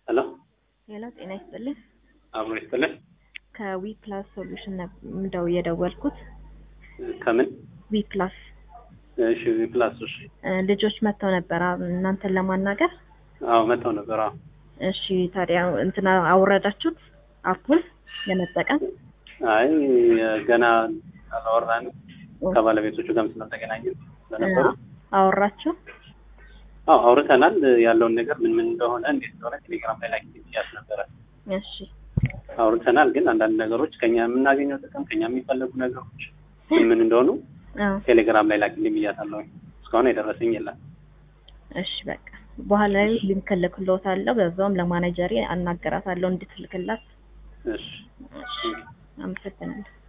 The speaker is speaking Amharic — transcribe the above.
ሄሎ ሄሎ ጤና ይስጥልኝ። አብሮ ይስጥልኝ። ከዊ ፕላስ ሶሉሽን እንደው የደወልኩት ከምን? ዊ ፕላስ እሺ ፕላስ እሺ። ልጆች መጥተው ነበር እናንተን ለማናገር። አዎ መጥተው ነበር። አዎ እሺ ታዲያ እንትና አውረዳችሁት አፑን ለመጠቀም? አይ ገና አላወራንም ከባለቤቶቹ ጋርም ስላልተገናኘን ስለነበሩ አወራችሁ? አዎ አውርተናል። ያለውን ነገር ምን ምን እንደሆነ እንዴት እንደሆነ ቴሌግራም ላይ ላኪ ብያት ነበረ። እሺ አውርተናል። ግን አንዳንድ ነገሮች ከኛ የምናገኘው ጥቅም ከኛ የሚፈለጉ ነገሮች ምን ምን እንደሆኑ አዎ ቴሌግራም ላይ ላኪልኝ ብያታለሁ። እስካሁን የደረሰኝ የለም። እሺ በቃ በኋላ ላይ ሊንክ እልክልዎታለሁ። በዛውም ለማኔጀሬ አናገራታለሁ እንድትልክላት። እሺ እሺ አመሰግናለሁ።